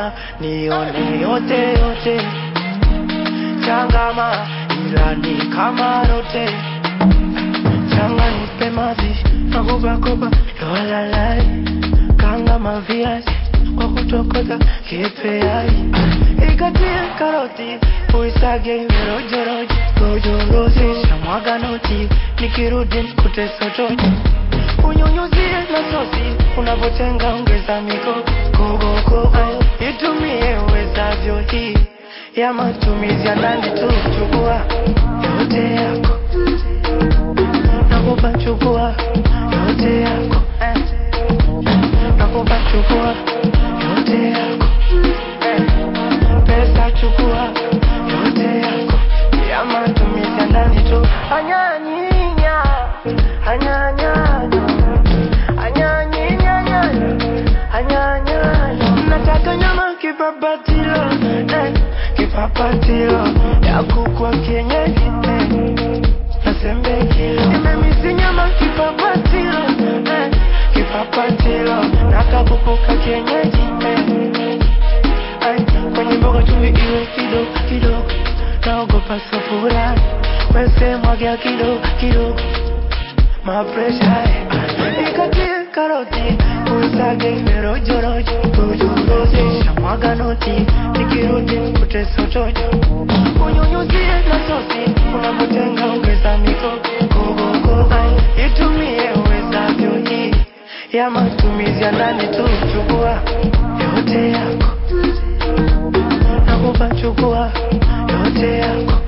changama nione yote yote changama ila ni kama rote changa nipe mavi makopakopa yowalalai kanga maviazi kwa kutokota kipeai ikatie karoti uisage merojorojo rojorozi shamwaga noti nikirudi nikute sotoji unyunyuzie na sosi unavotenga ongeza miko kogokogo itumie uwezavyo hii ya matumizi ya ndani tu chukua yote yako nakupa chukua yote yako eh. nakupa chukua yote yako eh. pesa chukua yote yako ya matumizi ya ndani tu anyanyinya anyanyanya anyanyinyanya anyanyanya nataka nyama kipapatilo eh. kipapatilo ya kukwa kienyeji eh. nasembekilo nimemisi nyama kipapatilo eh. kipapatilo nakakukuka kienyeji eh. Ay, kwenye mboga chumvi iwe kidogo kidogo, naogopa sufura, wese mwagia kidogo kidogo, mapresha ikatie karoti, usage merojorojo, rojorozi, shamwaga noti, nikirudi nikute sotojo, unyunyuzie na sosi, unapotenga ongeza miko, kogogo, ay, itumie uwezavyo hii ya matumizi ya ndani tu, chukua yote yako nakupa chukua yote yako